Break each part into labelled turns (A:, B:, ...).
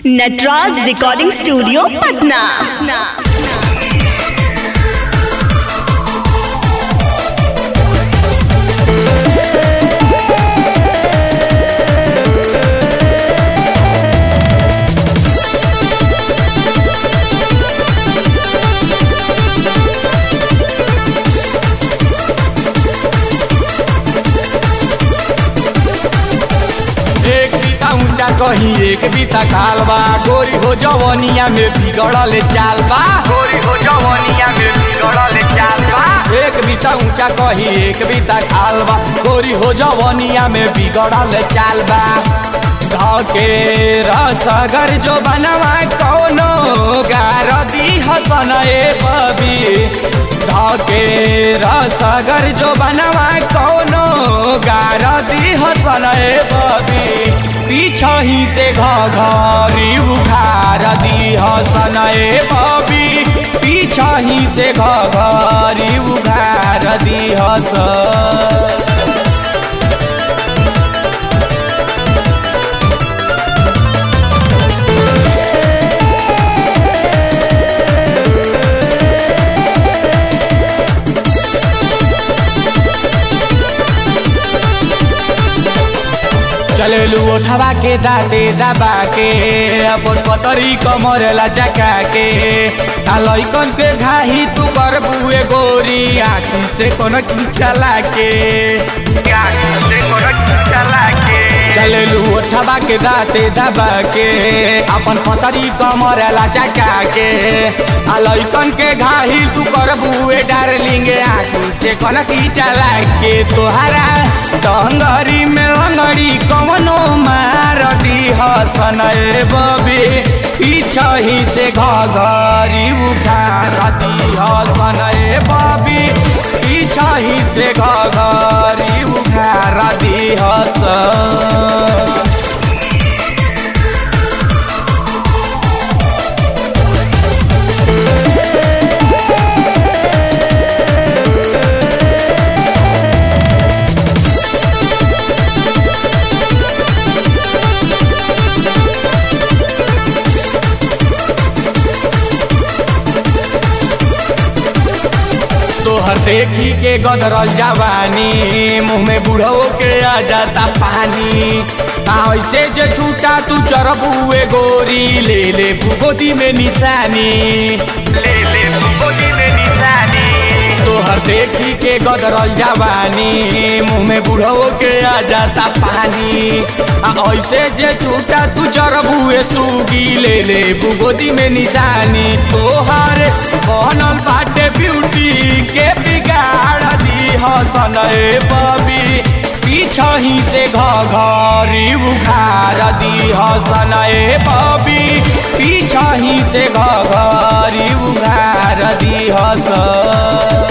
A: Nataraj recording studio Patna
B: एक बीता ऊंचा कहीं एक बीता खाल बा गोरी हो जवनिया में बिगड़ल चाल बा गोरी हो जवनिया में बिगड़ल चाल बा एक बीता ऊंचा कहीं एक बीता खाल बा गोरी हो जवनिया में बिगड़ल चाल बा धके रसगर जो बनवा कौनो गार दी हसन ए बबी धके रसगर जो बनवा कौनो गार दी हसन ए बबी पीछही से घरी उखार दी हसन ए बबी पीछही से घरी उखार दी हसन चलेलू ओठवा के दाते दबा के अपन पतरी कमर लचका के आ लइकन के घाही तू कर बुए गोरी आखी से कोनो की चला के आखी से कोनो की चला के चलेलू ओठवा के दाते दबा के अपन पतरी कमर लचका के आ लइकन के घाही तू कर बुए डार्लिंग आखी से कोनो की चला के तोहरा डंगरी में लंगड़ी कवनो मार दी हसन ए बबी पीछही से घरी उठार दी हसन ए बबी पीछही से घरी उठार दी हसन तोहर देखी के गदरल जवानी मुंह में बुढ़ो के आ जाता पानी आ ऐसे जे छूटा तू चरबुए गोरी ले ले भूगोदी में निशानी ले ले भूगोदी में निशानी तोहर देखी के गदरल जवानी मुंह में बुढ़ो के आ जाता पानी आ ऐसे जे छूटा तू चरबुए सूगी ले ले भूगोदी में निशानी तोहर बनल बाटे ब्यूटी के बिगाड़ दी हसन ए बबी पीछही से घरी उखार दी हसन ए बबी पीछही से घरी उखार दी हसन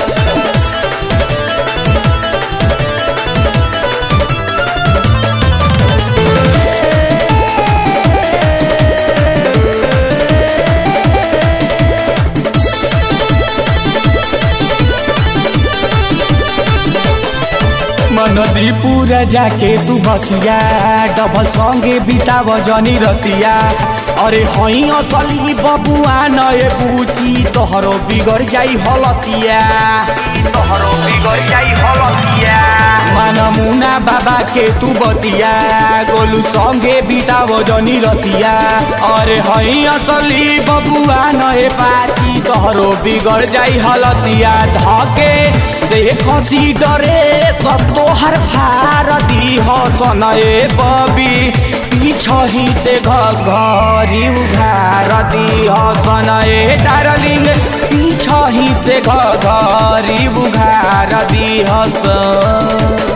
B: मनदी पूरा जाके तू बतिया डबल संगे बिताव जनी रतिया अरे हई असली बबुआ नए पूछी तोहरो बिगड़ जाई हलतिया तोहरो बिगड़ जाई हलतिया मन मुना बाबा के तू बतिया गोलू संगे बिताव जनी रतिया अरे हई असली बबुआ नए पाची तोहरो बिगड़ जाई हलतिया धके से खसी डरे सब तोहर फार दी हसन ए बबी पीछही से घरी उघार दी हसन ए डार्लिंग पीछही से घरी उघार दी हसन